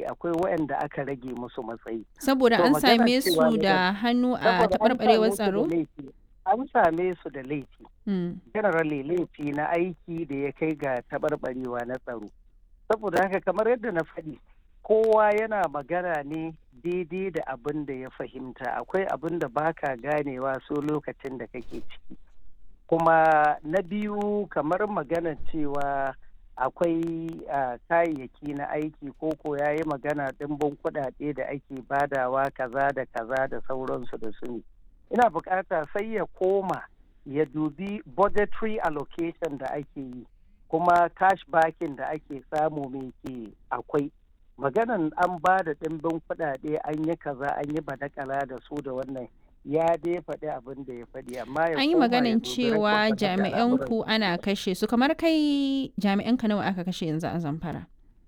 akwai waɗanda aka rage musu matsayi Saboda To, an magana same cewa su ne da hannu a saboda an taɓarɓarewar same su da tsaro? laifi an same su da laifi Mm. generally laifi na aiki da ya kai ga taɓarɓarewa na tsaro saboda haka kamar yadda na faɗi kowa yana magana ne daidai da abin da ya fahimta akwai abin da baka ganewa so lokacin da kake ciki kuma na biyu kamar magana cewa akwai ah, kayayyaki na aiki ko ko ya yi magana ɗimbin kuɗaɗe da ake badawa kaza da kaza da sauransu da su ne ina bukata sai ya koma ya dubi budgetary allocation da ake yi kuma cash backing da ake samu mai ke akwai maganan an ba da ɗimbin kuɗaɗe an yi kaza an yi badakala da su da wannan ya dai faɗi abin da ya faɗi amma ya An yi koma ya maganin dubi cewa record da jami'an al'amuran ku ana kashe su kamar kai jami'an ka nawa aka kashe yanzu a Zamfara?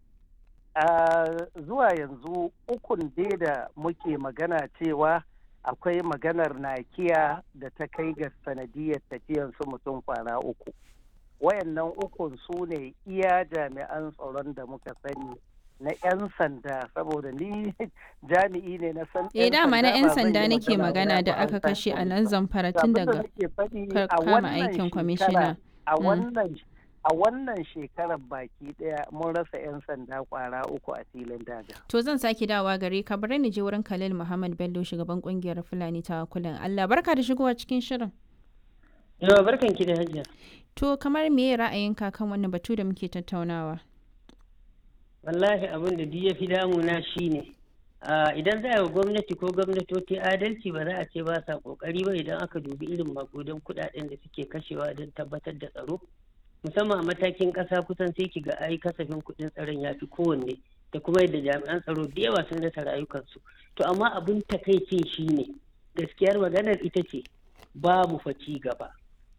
a zuwa yanzu ukun dai da muke magana cewa akwai maganar nakiya da ta kai ga sanadiyar tafiyan su mutum kwana uku wayannan ukun su ne iya jami'an tsaron da muka sani na 'yan sanda saboda ni jami'i ne na san Eh dama na 'yan ba zan yi sanda nake magana ba da an aka san kashe a police nan ba. Zamfara To tun abin da daga nake faɗi ka a kama wannan aikin shekara kwamishina. a Mm. wannan a wannan shekarar baki daya mun rasa 'yan sanda kwara uku a filin daga. To zan sake dawa gare ka bari ni je wurin Khalil Muhammad Bello shugaban kungiyar Fulani ta kulan Allah barka da shigowa cikin shirin. Yawa barkan ki da hajiya. To kamar me ra'ayinka kan wannan batu da muke tattaunawa? Wallahi abin da duk ya fi damuna shi ne. Idan za a yi wa gwamnati ko gwamnatoci adalci ba za a ce ba sa kokari ba idan aka dubi irin makudan kudaden da suke kashewa don tabbatar da tsaro. Musamman a matakin ƙasa kusan sai ki ga ai kasafin kuɗin tsaron ya fi kowanne da kuma yadda jami'an tsaro da yawa sun rasa rayukansu. To amma abin takaicin shi ne gaskiyar maganar ita ce babu fa ci gaba.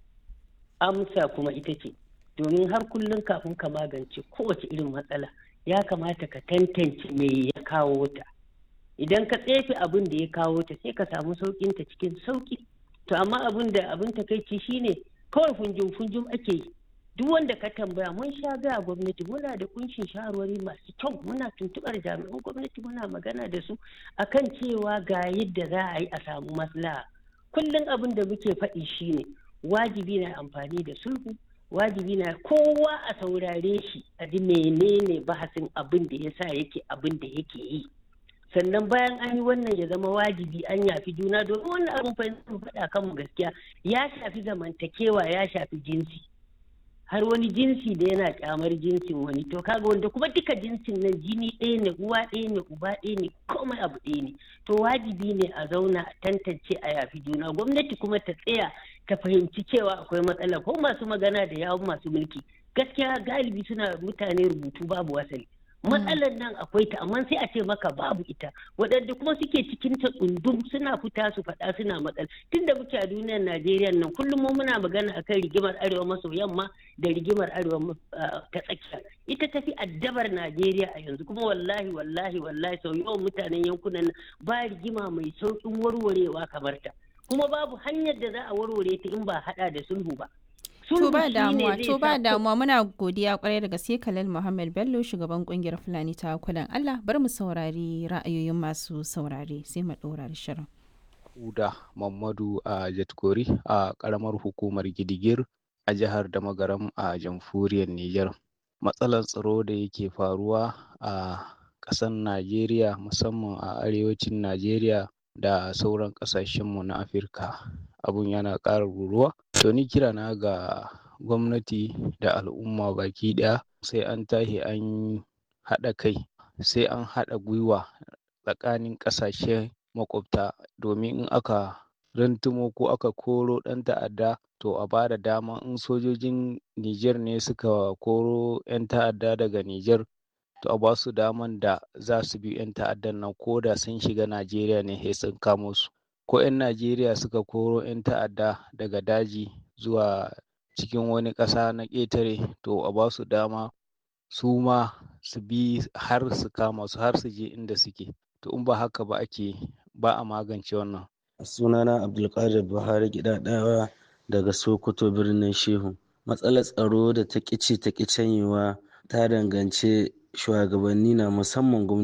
Amsa kuma ita ce domin har kullum kafin ka magance kowace irin matsala ya kamata ka tantance me ya kawo ta idan ka tsefe abin da ya kawo ta sai ka samu saukin ta cikin sauki to amma abin da abin takaici shine kawai funjum funjum ake yi duk wanda ka tambaya mun sha gaya gwamnati muna da kunshin shawarwari masu kyau muna tuntubar jami'an gwamnati muna magana da su akan cewa ga yadda za a yi a samu maslaha kullum abin da muke faɗi shine wajibi na amfani da sulhu wajibi na kowa a saurare shi a ji menene bahasin abin da ya sa yake abin da yake yi sannan bayan an yi wannan ya zama wajibi an yafi juna domin wannan abin fa faɗa kanmu gaskiya ya shafi zamantakewa ya shafi jinsi har wani jinsi da yana kyamar jinsin wani to kaga wanda kuma duka jinsin nan jini ɗaya ne uwa ɗaya ne uba ɗaya ne komai abu ɗaya ne to wajibi ne a zauna a tantance a yafi juna gwamnati kuma ta tsaya ta fahimci cewa akwai matsala ko masu magana da yawun masu mulki gaskiya galibi suna mutane rubutu babu wasali matsalar nan akwai ta amma sai a ce maka babu ita waɗanda kuma suke cikin ta tsundum suna fita su faɗa suna matsala tun da muke a duniyar najeriya nan kullum mu muna magana akan rigimar arewa maso yamma da rigimar arewa ta tsakiya ita tafi addabar najeriya a yanzu kuma wallahi wallahi wallahi sau yawan mutanen yankunan nan ba rigima mai sauƙin warwarewa kamar ta kuma babu hanyar da za a warware ta in ba haɗa da sulhu ba To ba damuwa, to ba damuwa muna godiya kwarai da gaske Khalil Muhammad Bello shugaban kungiyar Fulani ta kudan Allah bar mu saurari ra'ayoyin masu saurare sai mu ɗora da shirin. Huda Mamadu a Jatkori a ƙaramar hukumar Gidigir a jihar Damagaram a jamhuriyar Nijar. Matsalar tsaro da yake faruwa a ƙasar Najeriya musamman a arewacin Najeriya da sauran ƙasashenmu na Afirka abun yana ƙara ruruwa. To ni kira na ga gwamnati da al'umma baki ɗaya sai an tashi an haɗa kai sai an haɗa gwiwa tsakanin ƙasashe maƙwabta domin in aka rantumo ko aka koro ɗan ta'adda to a ba da dama in sojojin Nijar ne suka koro 'yan ta'adda daga Nijar to a ba su daman da za su bi 'yan ta'addan nan ko da sun shiga Najeriya ne sai sun kamo su. ko 'yan Najeriya suka koro 'yan ta'adda daga daji zuwa cikin wani ƙasa na ƙetare to a ba su dama su ma su bi har su kama su har su je inda suke to in ba haka ba ake ba a magance wannan. sunana abdulkadir buhari gidadawa daga sokoto birnin shehu matsalar tsaro da ta ƙici ta ƙi canyewa ta danganci shugabanni na musamman gwamnati